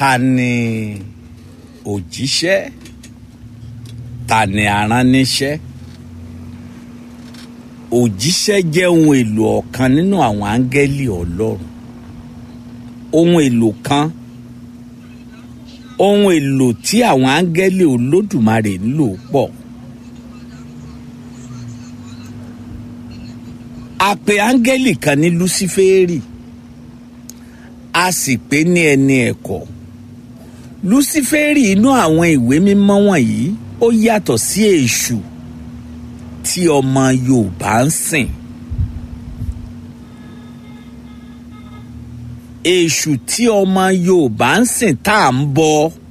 ta ni òjíṣẹ́ ta ni aránníṣẹ́ òjíṣẹ́ jẹ́ ohun èlò ọ̀kan nínú àwọn áńgẹ́lì ọlọ́run ohun èlò kan ohun èlò tí àwọn áńgẹ́lì olódùmarè ń lò pọ̀ a pè áńgẹ́lì kan ní lúsífẹ́rì a sì pè ní ẹni ẹ̀kọ́ lúsífẹ́rì inú àwọn ìwé mímọ́ wọ̀nyí ó yàtọ̀ sí èṣù tí ọmọ yorùbá ń sìn èṣù tí ọmọ yorùbá ń sìn tá à ń bọ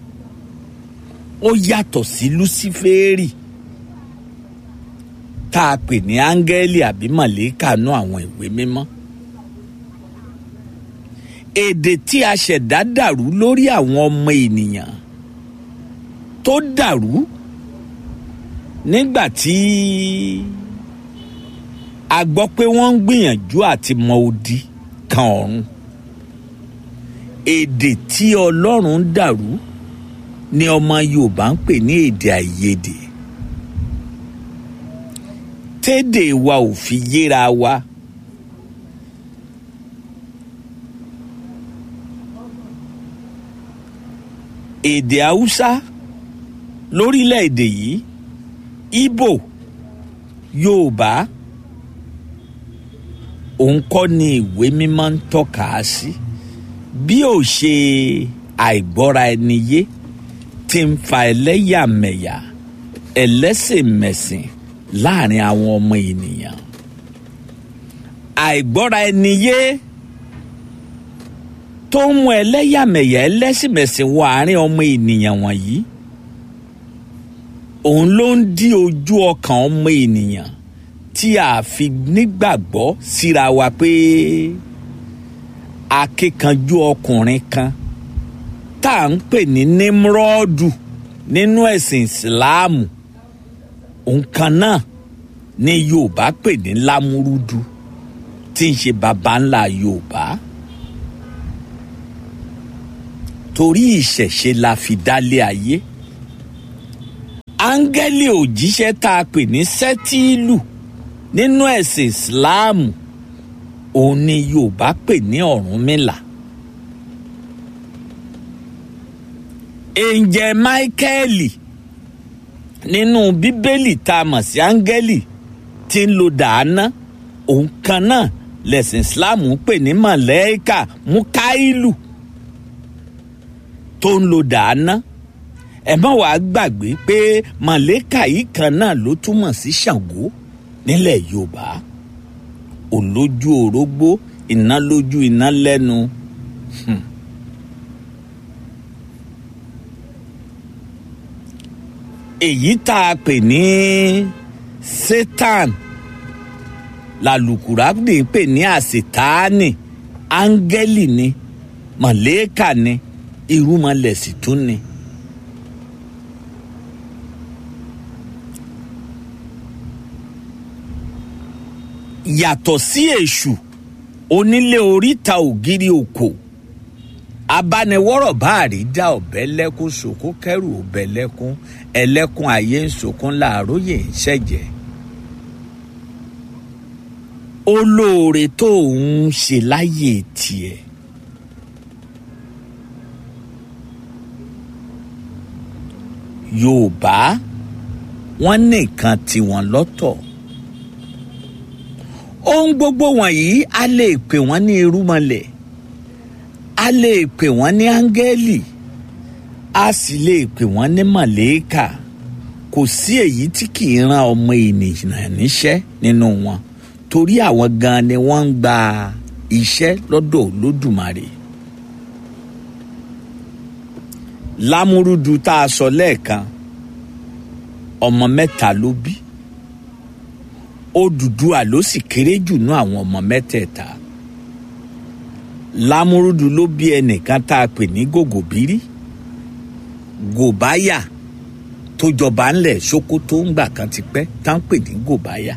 ó yàtọ̀ sí lúsífẹ́rì tá a pè ní áńgẹ́lì àbí màlẹ́kà nú àwọn ìwé mímọ́ èdè tí a ṣẹ̀dá dàrú lórí àwọn ọmọ ènìyàn tó dàrú nígbà tí a gbọ́ pé wọ́n ń gbìyànjú àti mọ odi kan ọ̀run èdè tí ọlọ́run dàrú ni ọmọ yorùbá ń pè ní èdè àìyedè tédè wa ò fi yéra wa. èdè haúsá lórílẹ̀‐èdè yìí ibo yorùbá òun kọ́ ni ìwé mímọ́ ń tọ́ka sí bí ò ṣe àìgbọ́ra ẹni yé tí ń fa ẹlẹ́yàmẹ̀yà ẹlẹ́sìnmẹ̀sìn láàrin àwọn ọmọ ènìyàn àìgbọ́ra ẹni yé tó ń mú ẹlẹ́yàmẹ̀yà ẹlẹ́sìnmẹ̀sìn wọ àárín ọmọ ènìyàn wọ̀nyí òun ló ń dí ojú ọkàn ọmọ ènìyàn tí a fi nígbàgbọ́ síra wa pé akíkanjú ọkùnrin kan tá à ń pè ní nímrọ́ọ̀dù nínú ẹ̀sìn ìsìláàmù òun kan náà ni yorùbá pè ní lámúrúdù tí ń ṣe baba ńlá yorùbá torí ìṣẹ̀ṣe la fi dálé ayé áńgẹ́lì òjíṣẹ́ tá a pè ní sẹ́tíìlù nínú ẹ̀sìn ìsìláàmù òun ni yorùbá pè ní ọ̀rúnmìlà ẹ̀ǹjẹ̀ máíkẹ́ẹ̀lì nínú bíbélì tá a mọ̀ sí áńgẹ́lì tí ń lo dàáná òun kan náà lẹ̀sìn ìsìláàmù pè ní màlẹ́kà mukáìlù tó ń lo dàáná ẹ má wàá gbàgbé pé màlẹ́kà yìí kan náà ló túmọ̀ sí ṣàngó nílẹ̀ yorùbá olójú orógbó iná lójú iná lẹ́nu. Hmm. èyí tá a pè ní satan làlùkùránì pè ní àṣetáàní áńgẹ́lì ni màlẹ́kà ni irúmọlẹ̀ sì tún ni. yàtọ̀ sí èṣù onílé oríta ògiri òkò abániwọ́rọ̀ báàrí dá ọ̀bẹ lẹ́kún sòkún kẹrù ọ̀bẹ lẹ́kún ẹlẹ́kún ayé ń sòkún láàróyè ń ṣẹ̀jẹ̀ olóore tó ń ṣe láyé tiẹ̀ yorùbá wọ́n nìkan tiwọn lọ́tọ̀ ohun gbogbo wọ̀nyí a lè pè wọ́n ní irúmọlẹ̀ a lè pè wọ́n ní áńgẹ́lì a sì lè pè wọ́n ní màlẹ́kà kò sí èyí tí kì í ran ọmọ ènìyàn níṣẹ́ nínú wọn torí àwọn gan ni wọ́n ń gba iṣẹ́ lọ́dọ̀ olódùmarè lámúrúdu tá a sọ lẹ́ẹ̀kan ọmọ mẹ́ta ló bí Odùduwà ló sì kéré jù nú àwọn ọmọ mẹ́tẹ̀ẹ̀ta lámúrúdu ló bí ẹnìkan tá a pè ní gògòbírí gòbáyà tó jọba ńlẹ̀ Sókótó ńgbà kan ti pẹ́ tá ń pè ní gòbáyà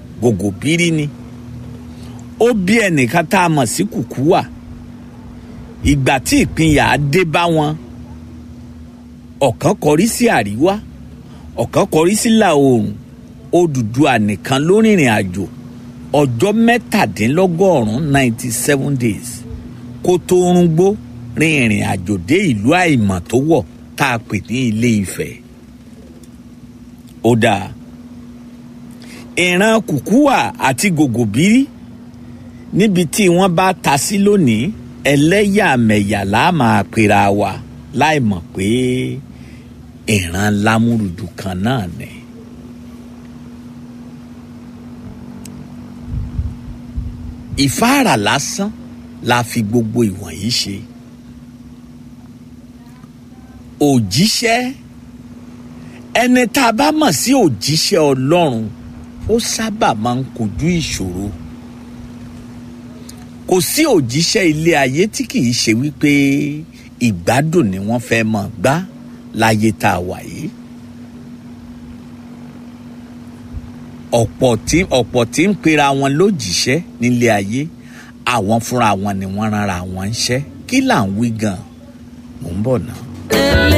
gògòbírí ni ó bí ẹnìkan tá a mọ̀ sí kùkúwà ìgbà tí ìpínyà dé bá wọn ọ̀kan kọrí sí àríwá ọ̀kan kọrí sí ìlà oòrùn Odùduwà nìkan ló rìnrìn àjò ọjọ́ mẹ́tàdínlọ́gọ́rùn-ún ninety seven days kó tó rúngbó rin ìrìn àjò dé ìlú àìmọ̀ tó wọ̀ tá a pè ní Ilé Ifẹ̀ ó dáa ìran kùkúwà àti gògòbírí níbi tí wọ́n bá ta sí lónìí ẹlẹ́yàmẹ̀yà la máa pera wa láì mọ̀ pé ìran lámúrùdù kan náà ni. ìfáàrà lásán la fi gbogbo ìwọ̀nyí ṣe. òjíṣẹ́ ẹni tá a bá mọ̀ sí òjíṣẹ́ Ọlọ́run ó sábà máa ń kojú ìṣòro kò sí òjíṣẹ́ ilé ayé tí kì í ṣe wípé ìgbádùn ni wọ́n fẹ́ mọ̀ gbá láyé tá a wà yìí. ọ̀pọ̀ tí ọ̀pọ̀ tí ń pera wọn lójíṣẹ́ nílé ayé àwọn fúnra wọn ni wọ́n ránra wọn ń ṣẹ́ kí là ń wí gan-an mò ń bọ̀ náà.